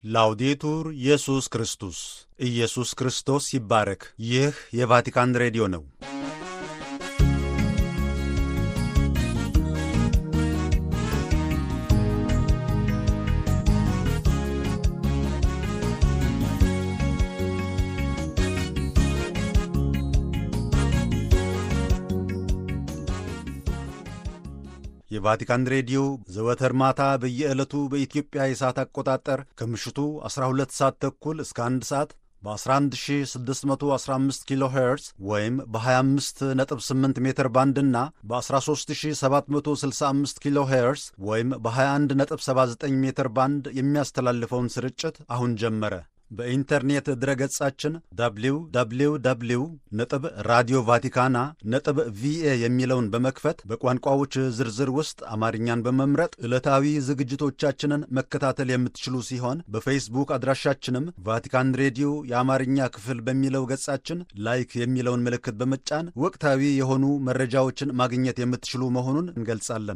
ላውዴቱር ኢየሱስ ክርስቶስ ኢየሱስ ክርስቶስ ይባረክ። ይህ የቫቲካን ሬዲዮ ነው። የቫቲካን ሬዲዮ ዘወትር ማታ በየዕለቱ በኢትዮጵያ የሰዓት አቆጣጠር ከምሽቱ 12 ሰዓት ተኩል እስከ 1 ሰዓት በ11615 ኪሎ ሄርዝ ወይም በ258 ሜትር ባንድ እና በ13765 ኪሎ ሄርዝ ወይም በ2179 ሜትር ባንድ የሚያስተላልፈውን ስርጭት አሁን ጀመረ። በኢንተርኔት ድረገጻችን www ነጥብ ራዲዮ ቫቲካና ነጥብ ቪኤ የሚለውን በመክፈት በቋንቋዎች ዝርዝር ውስጥ አማርኛን በመምረጥ ዕለታዊ ዝግጅቶቻችንን መከታተል የምትችሉ ሲሆን በፌስቡክ አድራሻችንም ቫቲካን ሬዲዮ የአማርኛ ክፍል በሚለው ገጻችን ላይክ የሚለውን ምልክት በመጫን ወቅታዊ የሆኑ መረጃዎችን ማግኘት የምትችሉ መሆኑን እንገልጻለን።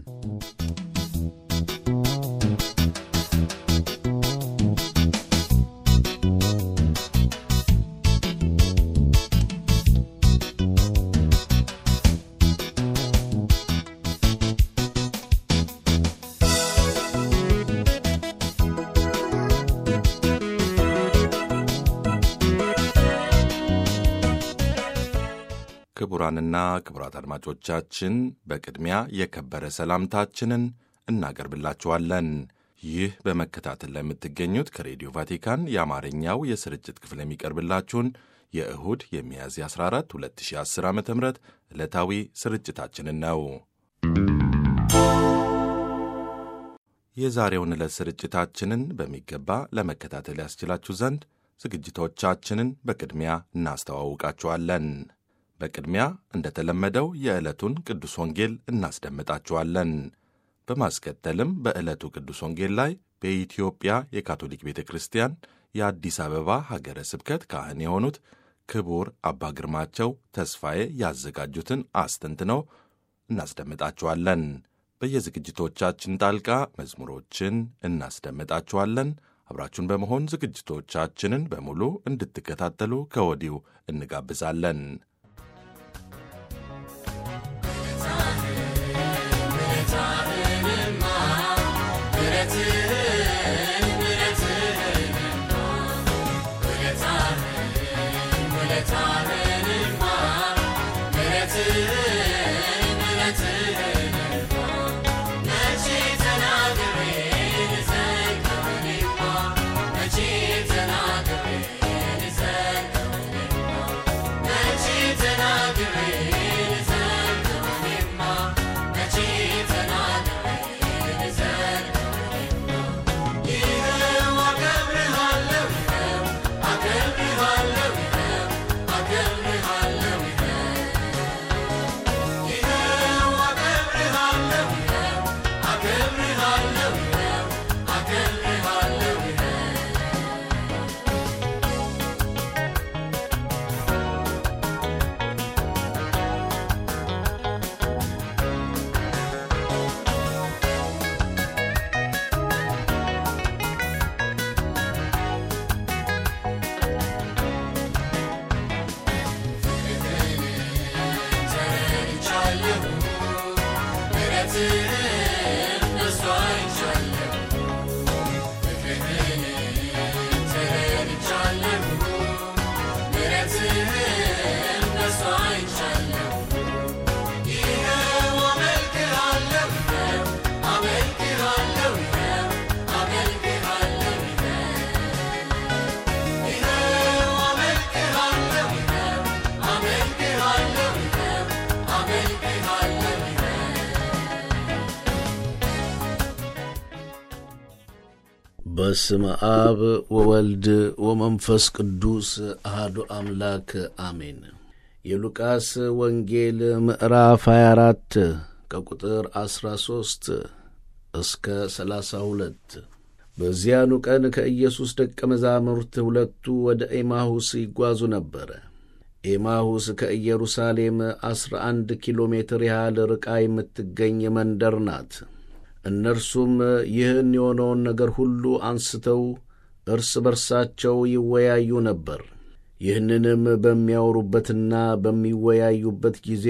ክቡራንና ክቡራት አድማጮቻችን በቅድሚያ የከበረ ሰላምታችንን እናቀርብላችኋለን። ይህ በመከታተል ላይ የምትገኙት ከሬዲዮ ቫቲካን የአማርኛው የስርጭት ክፍል የሚቀርብላችሁን የእሁድ የሚያዝያ 14 2010 ዓ ም ዕለታዊ ስርጭታችንን ነው። የዛሬውን ዕለት ስርጭታችንን በሚገባ ለመከታተል ያስችላችሁ ዘንድ ዝግጅቶቻችንን በቅድሚያ እናስተዋውቃችኋለን። በቅድሚያ እንደተለመደው የዕለቱን ቅዱስ ወንጌል እናስደምጣችኋለን። በማስከተልም በዕለቱ ቅዱስ ወንጌል ላይ በኢትዮጵያ የካቶሊክ ቤተ ክርስቲያን የአዲስ አበባ ሀገረ ስብከት ካህን የሆኑት ክቡር አባ ግርማቸው ተስፋዬ ያዘጋጁትን አስተንትነው እናስደምጣችኋለን። በየዝግጅቶቻችን ጣልቃ መዝሙሮችን እናስደምጣችኋለን። አብራችሁን በመሆን ዝግጅቶቻችንን በሙሉ እንድትከታተሉ ከወዲሁ እንጋብዛለን። በስመ አብ ወወልድ ወመንፈስ ቅዱስ አህዱ አምላክ አሜን። የሉቃስ ወንጌል ምዕራፍ 24 ከቁጥር 13 እስከ 32። በዚያኑ ቀን ከኢየሱስ ደቀ መዛሙርት ሁለቱ ወደ ኤማሁስ ይጓዙ ነበረ። ኤማሁስ ከኢየሩሳሌም ዐሥራ አንድ ኪሎ ሜትር ያህል ርቃ የምትገኝ መንደር ናት። እነርሱም ይህን የሆነውን ነገር ሁሉ አንስተው እርስ በርሳቸው ይወያዩ ነበር። ይህንንም በሚያወሩበትና በሚወያዩበት ጊዜ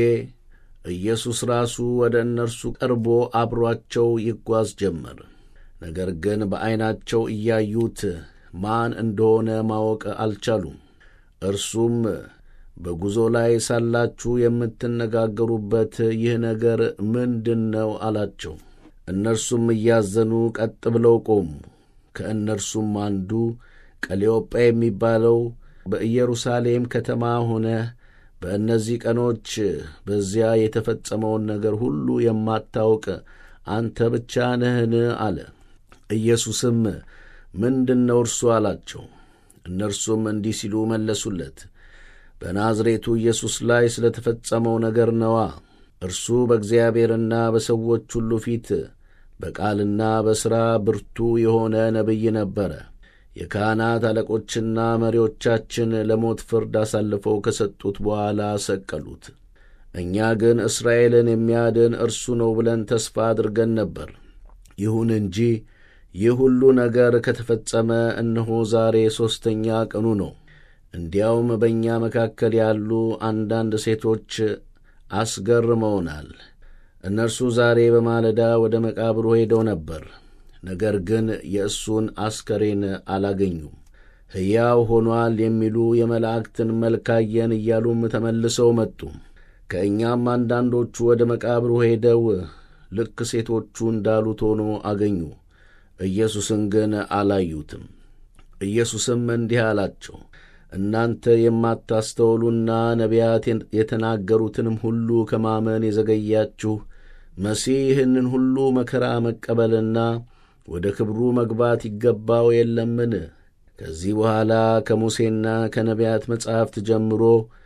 ኢየሱስ ራሱ ወደ እነርሱ ቀርቦ አብሮአቸው ይጓዝ ጀመር። ነገር ግን በዐይናቸው እያዩት ማን እንደሆነ ማወቅ አልቻሉም። እርሱም በጉዞ ላይ ሳላችሁ የምትነጋገሩበት ይህ ነገር ምንድን ነው አላቸው። እነርሱም እያዘኑ ቀጥ ብለው ቆሙ። ከእነርሱም አንዱ ቀሌዮጳ የሚባለው በኢየሩሳሌም ከተማ ሆነ በእነዚህ ቀኖች በዚያ የተፈጸመውን ነገር ሁሉ የማታውቅ አንተ ብቻ ነህን? አለ። ኢየሱስም ምንድን ነው እርሱ አላቸው። እነርሱም እንዲህ ሲሉ መለሱለት፣ በናዝሬቱ ኢየሱስ ላይ ስለ ተፈጸመው ነገር ነዋ። እርሱ በእግዚአብሔርና በሰዎች ሁሉ ፊት በቃልና በሥራ ብርቱ የሆነ ነቢይ ነበረ። የካህናት አለቆችና መሪዎቻችን ለሞት ፍርድ አሳልፈው ከሰጡት በኋላ ሰቀሉት። እኛ ግን እስራኤልን የሚያድን እርሱ ነው ብለን ተስፋ አድርገን ነበር። ይሁን እንጂ ይህ ሁሉ ነገር ከተፈጸመ እነሆ ዛሬ ሦስተኛ ቀኑ ነው። እንዲያውም በእኛ መካከል ያሉ አንዳንድ ሴቶች አስገርመውናል። እነርሱ ዛሬ በማለዳ ወደ መቃብሩ ሄደው ነበር፣ ነገር ግን የእሱን አስከሬን አላገኙም። ሕያው ሆኗል የሚሉ የመላእክትን መልክ አየን እያሉም ተመልሰው መጡ። ከእኛም አንዳንዶቹ ወደ መቃብሩ ሄደው ልክ ሴቶቹ እንዳሉት ሆኖ አገኙ። ኢየሱስን ግን አላዩትም። ኢየሱስም እንዲህ አላቸው፣ እናንተ የማታስተውሉና ነቢያት የተናገሩትንም ሁሉ ከማመን የዘገያችሁ መሲህ ይህንን ሁሉ መከራ መቀበልና ወደ ክብሩ መግባት ይገባው የለምን? ከዚህ በኋላ ከሙሴና ከነቢያት መጻሕፍት ጀምሮ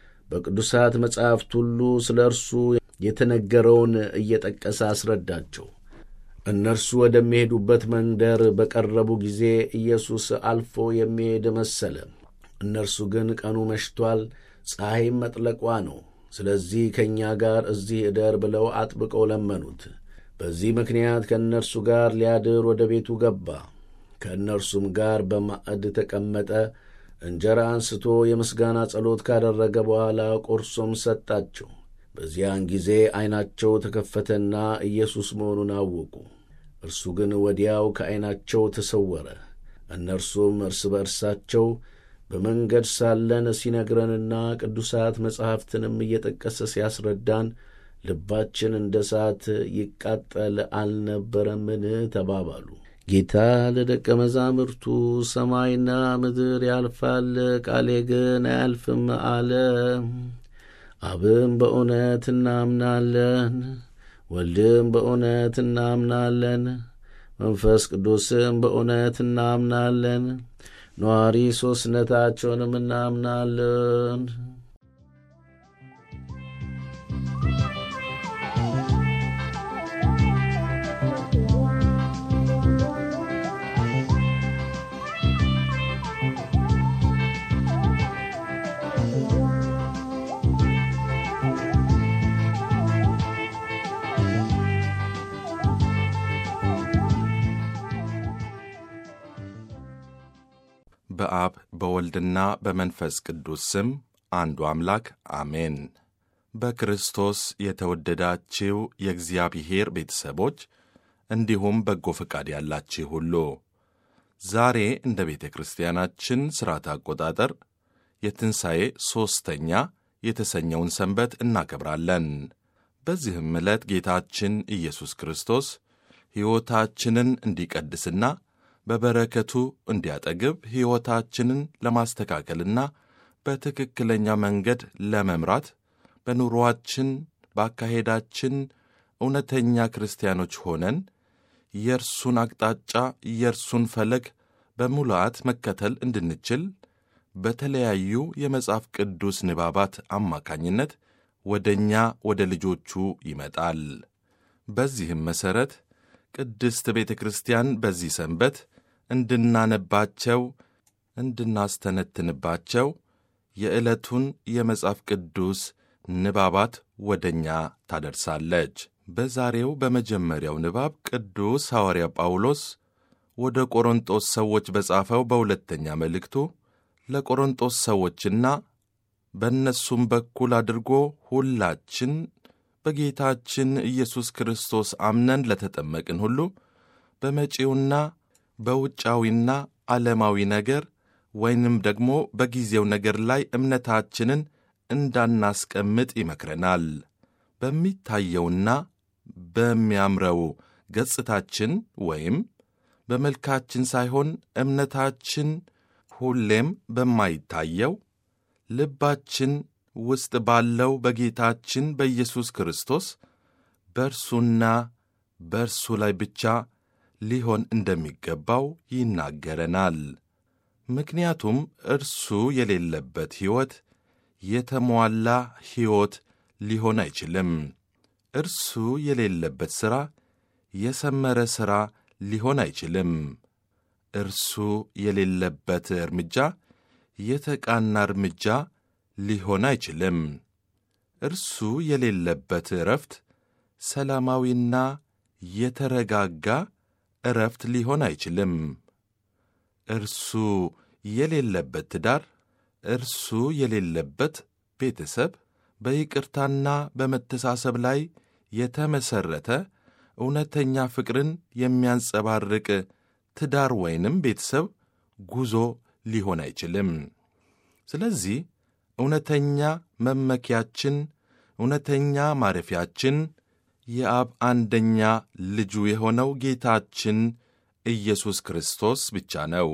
በቅዱሳት መጻሕፍት ሁሉ ስለ እርሱ የተነገረውን እየጠቀሰ አስረዳቸው። እነርሱ ወደሚሄዱበት መንደር በቀረቡ ጊዜ ኢየሱስ አልፎ የሚሄድ መሰለ። እነርሱ ግን ቀኑ መሽቷል፣ ፀሐይም መጥለቋ ነው። ስለዚህ ከእኛ ጋር እዚህ እደር ብለው አጥብቀው ለመኑት። በዚህ ምክንያት ከእነርሱ ጋር ሊያድር ወደ ቤቱ ገባ። ከእነርሱም ጋር በማዕድ ተቀመጠ። እንጀራ አንስቶ የምስጋና ጸሎት ካደረገ በኋላ ቆርሶም ሰጣቸው። በዚያን ጊዜ ዐይናቸው ተከፈተና ኢየሱስ መሆኑን አወቁ። እርሱ ግን ወዲያው ከዐይናቸው ተሰወረ። እነርሱም እርስ በእርሳቸው በመንገድ ሳለን ሲነግረንና ቅዱሳት መጻሕፍትንም እየጠቀሰ ሲያስረዳን ልባችን እንደ እሳት ይቃጠል አልነበረምን? ተባባሉ። ጌታ ለደቀ መዛሙርቱ ሰማይና ምድር ያልፋል፣ ቃሌ ግን አያልፍም አለ። አብም በእውነት እናምናለን፣ ወልድም በእውነት እናምናለን፣ መንፈስ ቅዱስም በእውነት እናምናለን፣ ነዋሪ ሦስትነታቸውንም እናምናለን። በአብ በወልድና በመንፈስ ቅዱስ ስም አንዱ አምላክ አሜን። በክርስቶስ የተወደዳችው የእግዚአብሔር ቤተሰቦች እንዲሁም በጎ ፈቃድ ያላችሁ ሁሉ ዛሬ እንደ ቤተ ክርስቲያናችን ሥርዓት አቆጣጠር የትንሣኤ ሦስተኛ የተሰኘውን ሰንበት እናከብራለን። በዚህም ዕለት ጌታችን ኢየሱስ ክርስቶስ ሕይወታችንን እንዲቀድስና በበረከቱ እንዲያጠግብ ሕይወታችንን ለማስተካከልና በትክክለኛ መንገድ ለመምራት በኑሮአችን በአካሄዳችን እውነተኛ ክርስቲያኖች ሆነን የእርሱን አቅጣጫ የእርሱን ፈለግ በሙላአት መከተል እንድንችል በተለያዩ የመጽሐፍ ቅዱስ ንባባት አማካኝነት ወደ እኛ ወደ ልጆቹ ይመጣል። በዚህም መሠረት ቅድስት ቤተ ክርስቲያን በዚህ ሰንበት እንድናነባቸው እንድናስተነትንባቸው የዕለቱን የመጽሐፍ ቅዱስ ንባባት ወደ እኛ ታደርሳለች። በዛሬው በመጀመሪያው ንባብ ቅዱስ ሐዋርያ ጳውሎስ ወደ ቆሮንጦስ ሰዎች በጻፈው በሁለተኛ መልእክቱ ለቆሮንጦስ ሰዎችና በእነሱም በኩል አድርጎ ሁላችን በጌታችን ኢየሱስ ክርስቶስ አምነን ለተጠመቅን ሁሉ በመጪውና በውጫዊና ዓለማዊ ነገር ወይንም ደግሞ በጊዜው ነገር ላይ እምነታችንን እንዳናስቀምጥ ይመክረናል። በሚታየውና በሚያምረው ገጽታችን ወይም በመልካችን ሳይሆን እምነታችን ሁሌም በማይታየው ልባችን ውስጥ ባለው በጌታችን በኢየሱስ ክርስቶስ በእርሱና በእርሱ ላይ ብቻ ሊሆን እንደሚገባው ይናገረናል። ምክንያቱም እርሱ የሌለበት ሕይወት የተሟላ ሕይወት ሊሆን አይችልም። እርሱ የሌለበት ሥራ የሰመረ ሥራ ሊሆን አይችልም። እርሱ የሌለበት እርምጃ የተቃና እርምጃ ሊሆን አይችልም። እርሱ የሌለበት ዕረፍት ሰላማዊና የተረጋጋ ዕረፍት ሊሆን አይችልም። እርሱ የሌለበት ትዳር፣ እርሱ የሌለበት ቤተሰብ በይቅርታና በመተሳሰብ ላይ የተመሠረተ እውነተኛ ፍቅርን የሚያንጸባርቅ ትዳር ወይንም ቤተሰብ ጉዞ ሊሆን አይችልም። ስለዚህ እውነተኛ መመኪያችን፣ እውነተኛ ማረፊያችን የአብ አንደኛ ልጁ የሆነው ጌታችን ኢየሱስ ክርስቶስ ብቻ ነው።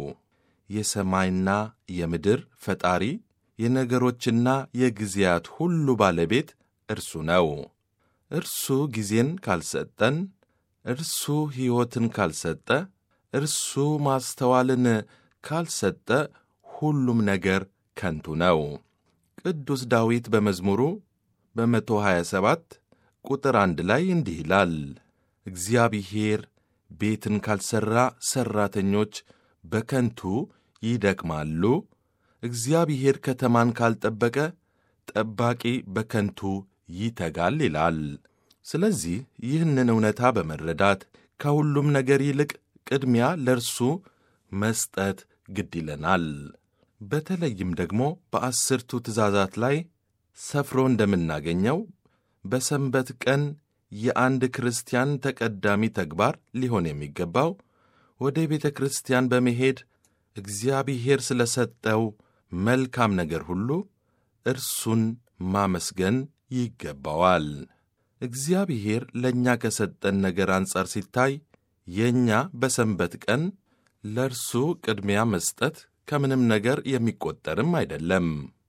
የሰማይና የምድር ፈጣሪ የነገሮችና የጊዜያት ሁሉ ባለቤት እርሱ ነው። እርሱ ጊዜን ካልሰጠን፣ እርሱ ሕይወትን ካልሰጠ፣ እርሱ ማስተዋልን ካልሰጠ ሁሉም ነገር ከንቱ ነው። ቅዱስ ዳዊት በመዝሙሩ በመቶ ሀያ ሰባት ቁጥር አንድ ላይ እንዲህ ይላል፣ እግዚአብሔር ቤትን ካልሠራ ሠራተኞች በከንቱ ይደክማሉ። እግዚአብሔር ከተማን ካልጠበቀ ጠባቂ በከንቱ ይተጋል ይላል። ስለዚህ ይህንን እውነታ በመረዳት ከሁሉም ነገር ይልቅ ቅድሚያ ለእርሱ መስጠት ግድ ይለናል። በተለይም ደግሞ በአስርቱ ትእዛዛት ላይ ሰፍሮ እንደምናገኘው በሰንበት ቀን የአንድ ክርስቲያን ተቀዳሚ ተግባር ሊሆን የሚገባው ወደ ቤተ ክርስቲያን በመሄድ እግዚአብሔር ስለ ሰጠው መልካም ነገር ሁሉ እርሱን ማመስገን ይገባዋል። እግዚአብሔር ለእኛ ከሰጠን ነገር አንጻር ሲታይ የእኛ በሰንበት ቀን ለእርሱ ቅድሚያ መስጠት ከምንም ነገር የሚቆጠርም አይደለም።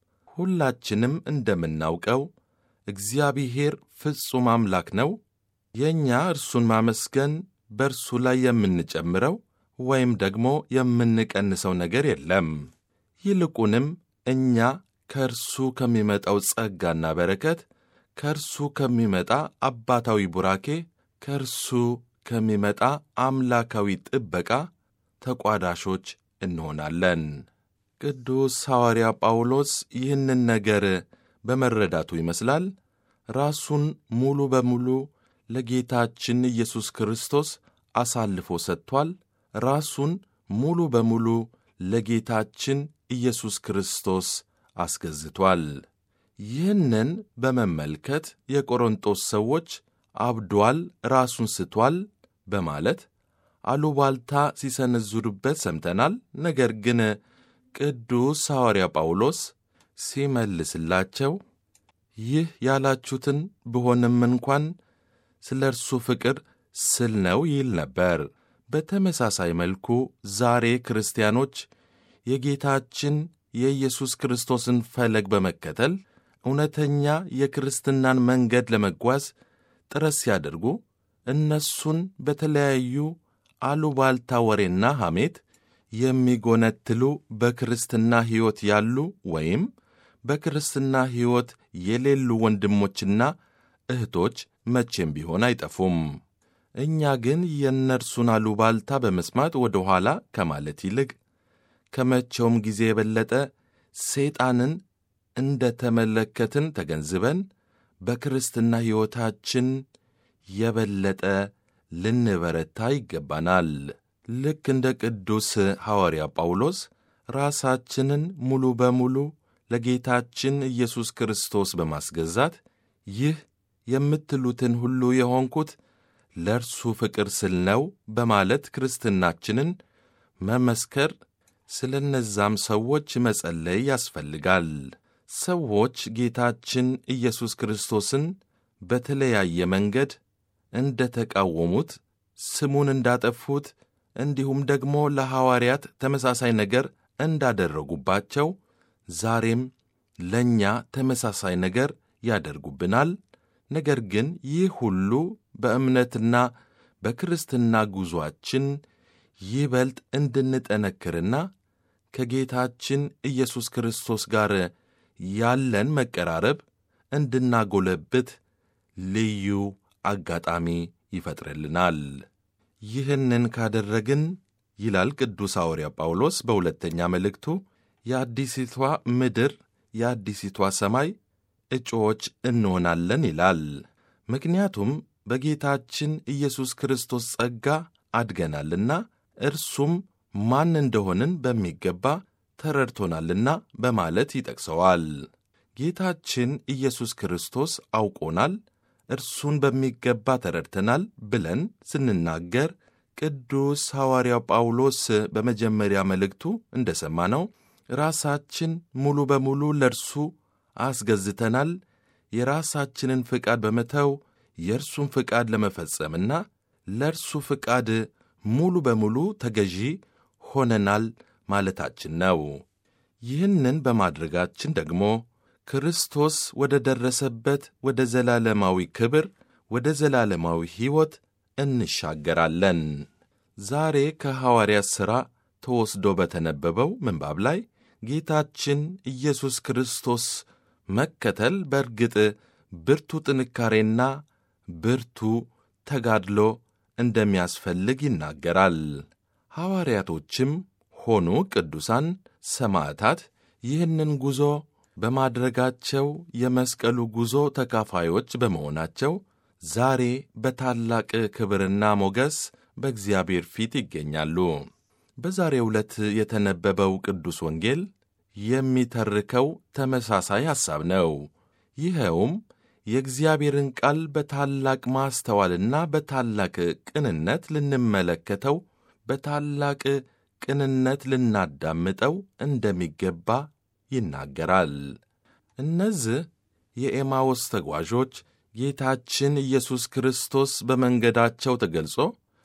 ሁላችንም እንደምናውቀው እግዚአብሔር ፍጹም አምላክ ነው። የእኛ እርሱን ማመስገን በእርሱ ላይ የምንጨምረው ወይም ደግሞ የምንቀንሰው ነገር የለም። ይልቁንም እኛ ከእርሱ ከሚመጣው ጸጋና በረከት፣ ከእርሱ ከሚመጣ አባታዊ ቡራኬ፣ ከእርሱ ከሚመጣ አምላካዊ ጥበቃ ተቋዳሾች እንሆናለን። ቅዱስ ሐዋርያ ጳውሎስ ይህንን ነገር በመረዳቱ ይመስላል ራሱን ሙሉ በሙሉ ለጌታችን ኢየሱስ ክርስቶስ አሳልፎ ሰጥቷል። ራሱን ሙሉ በሙሉ ለጌታችን ኢየሱስ ክርስቶስ አስገዝቷል። ይህንን በመመልከት የቆሮንጦስ ሰዎች አብዷል፣ ራሱን ስቷል በማለት አሉባልታ ሲሰነዝሩበት ሰምተናል። ነገር ግን ቅዱስ ሐዋርያ ጳውሎስ ሲመልስላቸው ይህ ያላችሁትን ብሆንም እንኳን ስለ እርሱ ፍቅር ስል ነው ይል ነበር። በተመሳሳይ መልኩ ዛሬ ክርስቲያኖች የጌታችን የኢየሱስ ክርስቶስን ፈለግ በመከተል እውነተኛ የክርስትናን መንገድ ለመጓዝ ጥረት ሲያደርጉ እነሱን በተለያዩ አሉባልታ ወሬና ሐሜት የሚጎነትሉ በክርስትና ሕይወት ያሉ ወይም በክርስትና ሕይወት የሌሉ ወንድሞችና እህቶች መቼም ቢሆን አይጠፉም። እኛ ግን የእነርሱን አሉባልታ በመስማት ወደ ኋላ ከማለት ይልቅ ከመቼውም ጊዜ የበለጠ ሰይጣንን እንደ ተመለከትን ተገንዝበን በክርስትና ሕይወታችን የበለጠ ልንበረታ ይገባናል። ልክ እንደ ቅዱስ ሐዋርያ ጳውሎስ ራሳችንን ሙሉ በሙሉ ለጌታችን ኢየሱስ ክርስቶስ በማስገዛት ይህ የምትሉትን ሁሉ የሆንኩት ለእርሱ ፍቅር ስል ነው በማለት ክርስትናችንን መመስከር፣ ስለ እነዛም ሰዎች መጸለይ ያስፈልጋል። ሰዎች ጌታችን ኢየሱስ ክርስቶስን በተለያየ መንገድ እንደ ተቃወሙት፣ ስሙን እንዳጠፉት፣ እንዲሁም ደግሞ ለሐዋርያት ተመሳሳይ ነገር እንዳደረጉባቸው ዛሬም ለእኛ ተመሳሳይ ነገር ያደርጉብናል። ነገር ግን ይህ ሁሉ በእምነትና በክርስትና ጉዞአችን ይበልጥ እንድንጠነክርና ከጌታችን ኢየሱስ ክርስቶስ ጋር ያለን መቀራረብ እንድናጎለብት ልዩ አጋጣሚ ይፈጥርልናል። ይህንን ካደረግን ይላል ቅዱስ ሐዋርያ ጳውሎስ በሁለተኛ መልእክቱ የአዲሲቷ ምድር የአዲሲቷ ሰማይ እጩዎች እንሆናለን ይላል። ምክንያቱም በጌታችን ኢየሱስ ክርስቶስ ጸጋ አድገናልና እርሱም ማን እንደሆንን በሚገባ ተረድቶናልና በማለት ይጠቅሰዋል። ጌታችን ኢየሱስ ክርስቶስ አውቆናል፣ እርሱን በሚገባ ተረድተናል ብለን ስንናገር ቅዱስ ሐዋርያው ጳውሎስ በመጀመሪያ መልእክቱ እንደ ሰማነው ራሳችን ሙሉ በሙሉ ለእርሱ አስገዝተናል፣ የራሳችንን ፍቃድ በመተው የእርሱን ፍቃድ ለመፈጸምና ለእርሱ ፍቃድ ሙሉ በሙሉ ተገዢ ሆነናል ማለታችን ነው። ይህንን በማድረጋችን ደግሞ ክርስቶስ ወደ ደረሰበት ወደ ዘላለማዊ ክብር፣ ወደ ዘላለማዊ ሕይወት እንሻገራለን። ዛሬ ከሐዋርያት ሥራ ተወስዶ በተነበበው ምንባብ ላይ ጌታችን ኢየሱስ ክርስቶስ መከተል በእርግጥ ብርቱ ጥንካሬና ብርቱ ተጋድሎ እንደሚያስፈልግ ይናገራል። ሐዋርያቶችም ሆኑ ቅዱሳን ሰማዕታት ይህንን ጉዞ በማድረጋቸው የመስቀሉ ጉዞ ተካፋዮች በመሆናቸው ዛሬ በታላቅ ክብርና ሞገስ በእግዚአብሔር ፊት ይገኛሉ። በዛሬው ዕለት የተነበበው ቅዱስ ወንጌል የሚተርከው ተመሳሳይ ሐሳብ ነው። ይኸውም የእግዚአብሔርን ቃል በታላቅ ማስተዋልና በታላቅ ቅንነት ልንመለከተው፣ በታላቅ ቅንነት ልናዳምጠው እንደሚገባ ይናገራል። እነዚህ የኤማዎስ ተጓዦች ጌታችን ኢየሱስ ክርስቶስ በመንገዳቸው ተገልጾ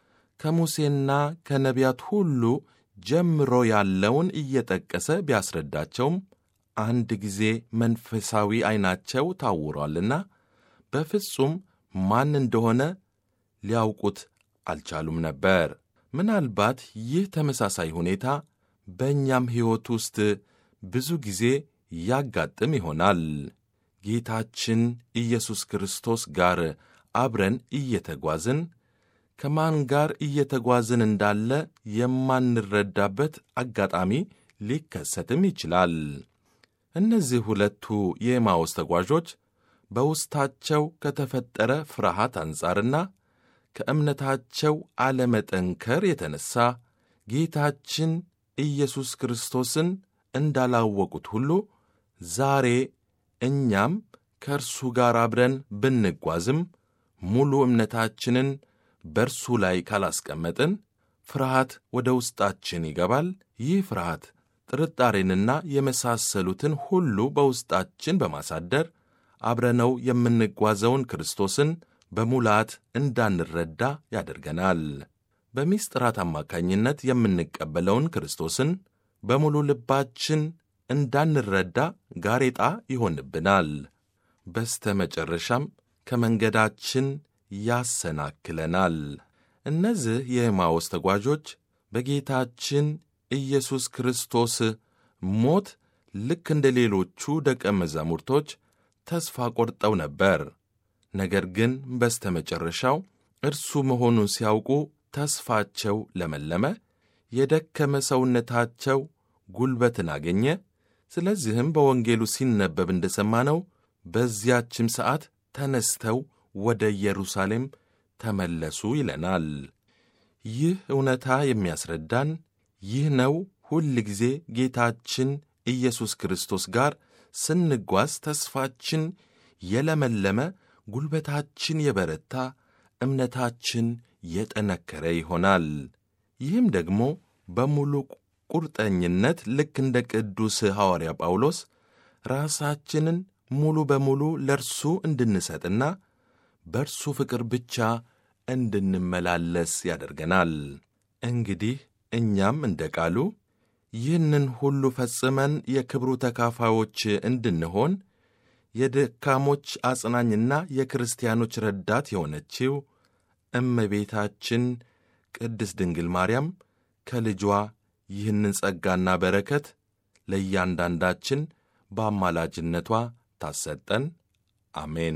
ከሙሴና ከነቢያት ሁሉ ጀምሮ ያለውን እየጠቀሰ ቢያስረዳቸውም አንድ ጊዜ መንፈሳዊ ዐይናቸው ታውሯልና በፍጹም ማን እንደሆነ ሊያውቁት አልቻሉም ነበር። ምናልባት ይህ ተመሳሳይ ሁኔታ በእኛም ሕይወት ውስጥ ብዙ ጊዜ ያጋጥም ይሆናል። ጌታችን ኢየሱስ ክርስቶስ ጋር አብረን እየተጓዝን ከማን ጋር እየተጓዝን እንዳለ የማንረዳበት አጋጣሚ ሊከሰትም ይችላል። እነዚህ ሁለቱ የኤማውስ ተጓዦች በውስጣቸው ከተፈጠረ ፍርሃት አንጻርና ከእምነታቸው አለመጠንከር የተነሣ ጌታችን ኢየሱስ ክርስቶስን እንዳላወቁት ሁሉ ዛሬ እኛም ከእርሱ ጋር አብረን ብንጓዝም ሙሉ እምነታችንን በእርሱ ላይ ካላስቀመጥን ፍርሃት ወደ ውስጣችን ይገባል። ይህ ፍርሃት ጥርጣሬንና የመሳሰሉትን ሁሉ በውስጣችን በማሳደር አብረነው የምንጓዘውን ክርስቶስን በሙላት እንዳንረዳ ያደርገናል። በምሥጢራት አማካኝነት የምንቀበለውን ክርስቶስን በሙሉ ልባችን እንዳንረዳ ጋሬጣ ይሆንብናል። በስተ መጨረሻም ከመንገዳችን ያሰናክለናል። እነዚህ የኤማዎስ ተጓዦች በጌታችን ኢየሱስ ክርስቶስ ሞት ልክ እንደ ሌሎቹ ደቀ መዛሙርቶች ተስፋ ቆርጠው ነበር። ነገር ግን በስተ መጨረሻው እርሱ መሆኑን ሲያውቁ ተስፋቸው ለመለመ፣ የደከመ ሰውነታቸው ጉልበትን አገኘ። ስለዚህም በወንጌሉ ሲነበብ እንደ ሰማነው በዚያችም ሰዓት ተነስተው ወደ ኢየሩሳሌም ተመለሱ ይለናል። ይህ እውነታ የሚያስረዳን ይህ ነው። ሁል ጊዜ ጌታችን ኢየሱስ ክርስቶስ ጋር ስንጓዝ ተስፋችን የለመለመ፣ ጉልበታችን የበረታ፣ እምነታችን የጠነከረ ይሆናል። ይህም ደግሞ በሙሉ ቁርጠኝነት ልክ እንደ ቅዱስ ሐዋርያ ጳውሎስ ራሳችንን ሙሉ በሙሉ ለእርሱ እንድንሰጥና በእርሱ ፍቅር ብቻ እንድንመላለስ ያደርገናል። እንግዲህ እኛም እንደ ቃሉ ይህንን ሁሉ ፈጽመን የክብሩ ተካፋዮች እንድንሆን የደካሞች አጽናኝና የክርስቲያኖች ረዳት የሆነችው እመቤታችን ቅድስት ድንግል ማርያም ከልጇ ይህንን ጸጋና በረከት ለእያንዳንዳችን በአማላጅነቷ ታሰጠን። አሜን።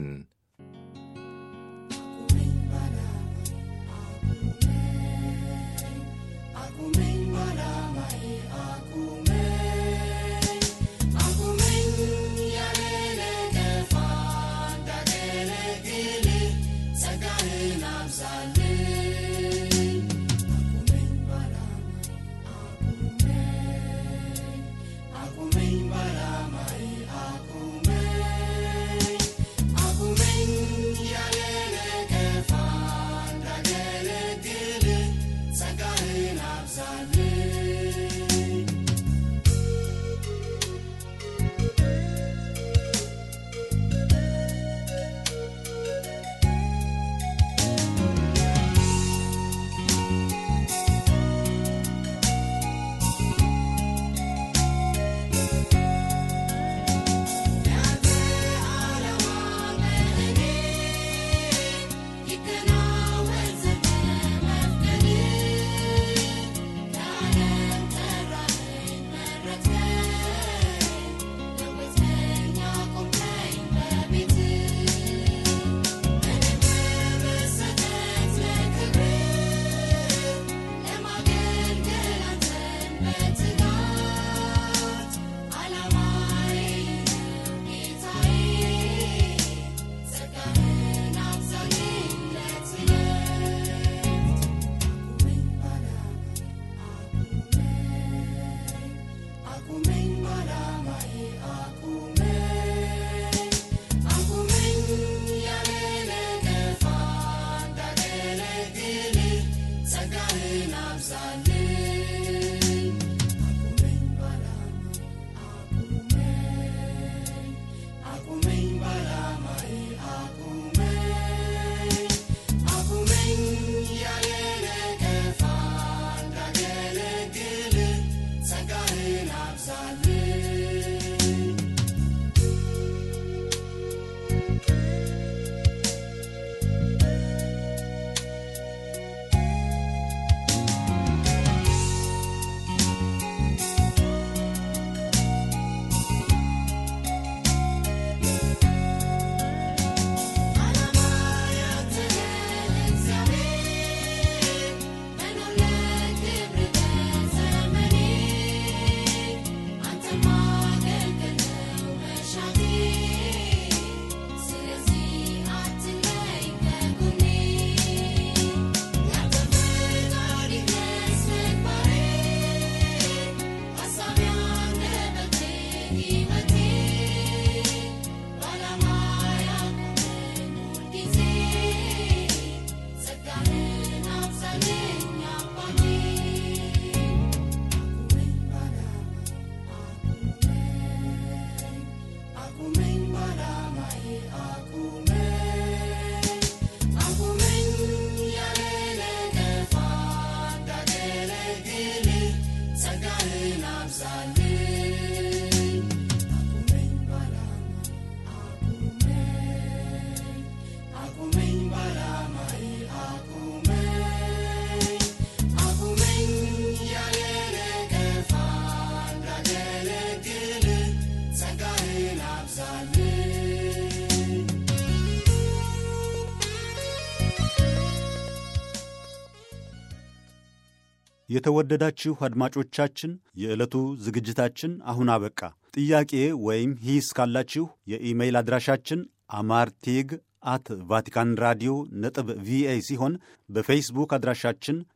የተወደዳችሁ አድማጮቻችን የዕለቱ ዝግጅታችን አሁን አበቃ። ጥያቄ ወይም ሂስ ካላችሁ የኢሜይል አድራሻችን አማርቴግ አት ቫቲካን ራዲዮ ነጥብ ቪኦኤ ሲሆን በፌስቡክ አድራሻችን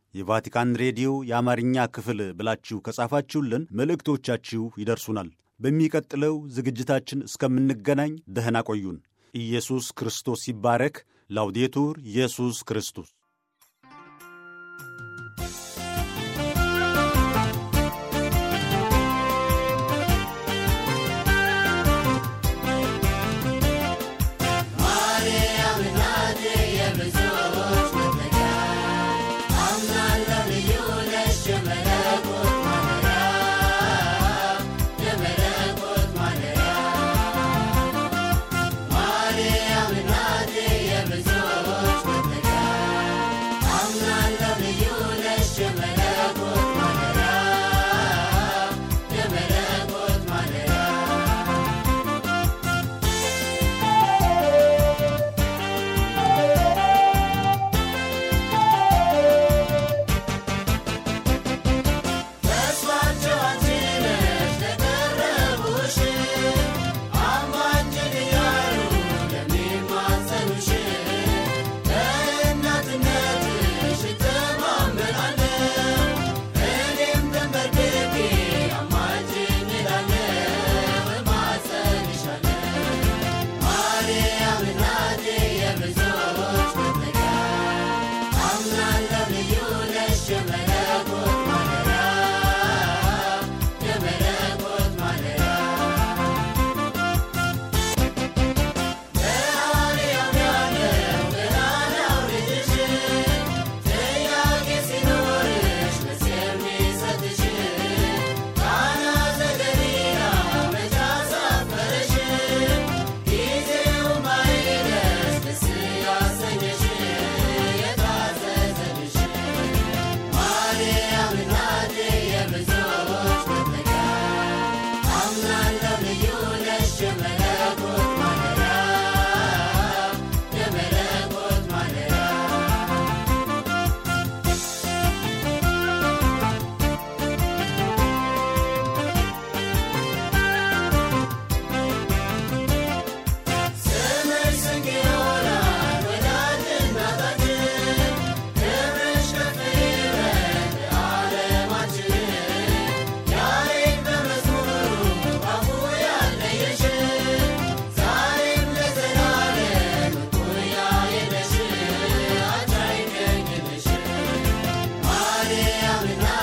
የቫቲካን ሬዲዮ የአማርኛ ክፍል ብላችሁ ከጻፋችሁልን መልእክቶቻችሁ ይደርሱናል። በሚቀጥለው ዝግጅታችን እስከምንገናኝ ደህና ቆዩን። ኢየሱስ ክርስቶስ ይባረክ። ላውዴቱር ኢየሱስ ክርስቶስ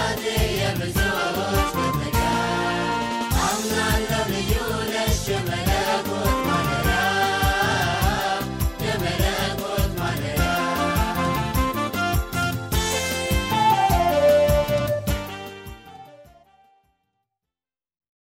Shemana